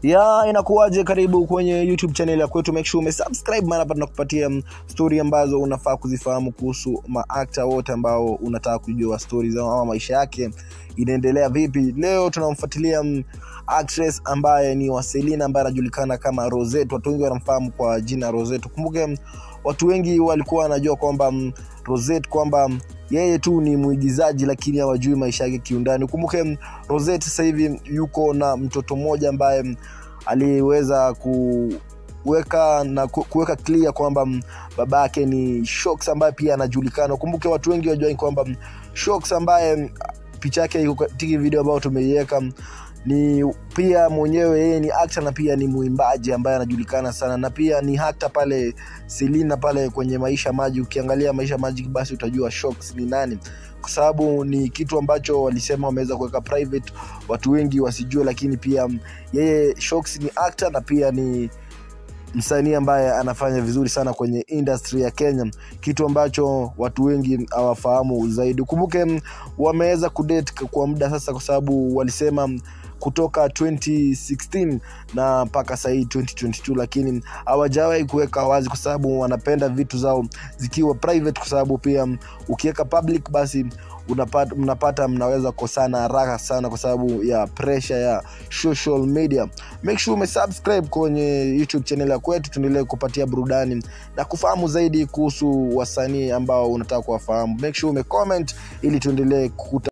ya inakuwaje karibu kwenye youtube channel ya kwetu make sure umesubscribe maana hapa tunakupatia mm, story ambazo unafaa kuzifahamu kuhusu maakta wote ambao unataka kujua stori zao ama maisha yake inaendelea vipi leo tunamfuatilia mm, actress ambaye ni waselina ambaye anajulikana kama rosette watu wengi wanamfahamu kwa jina rosette kumbuke mm, watu wengi walikuwa wanajua kwamba mm, rosette kwamba mm, yeye tu ni mwigizaji lakini hawajui maisha yake kiundani kumbuke mm, rosette sasa hivi yuko na mtoto mmoja ambaye mm, aliweza kuweka na ku- kuweka clear kwamba mm, baba yake ni Shox ambaye pia anajulikana. Kumbuke watu wengi wajua kwamba mm, Shox ambaye mm, picha yake iko katika video ambayo tumeiweka mm, ni pia mwenyewe yeye ni actor na pia ni mwimbaji ambaye anajulikana sana na pia ni hata pale Selina pale kwenye Maisha Maji. Ukiangalia Maisha Maji basi utajua Shox ni nani, kwa sababu ni kitu ambacho walisema wameweza kuweka private, watu wengi wasijue, lakini pia mm, yeye Shox ni actor na pia ni msanii ambaye anafanya vizuri sana kwenye industry ya Kenya, kitu ambacho watu wengi hawafahamu zaidi. Kumbuke mm, wameweza kudate kwa muda sasa, kwa sababu walisema mm, kutoka 2016 na mpaka sahii 2022, lakini hawajawahi kuweka wazi, kwa sababu wanapenda vitu zao zikiwa private, kwa sababu pia mm, ukiweka public basi unapata, mnapata mnaweza kosana haraka sana kwa sababu ya pressure ya social media make sure umesubscribe kwenye youtube channel ya kwetu tuendelee kupatia burudani na kufahamu zaidi kuhusu wasanii ambao unataka kuwafahamu make sure umecomment ili tuendelee kukuta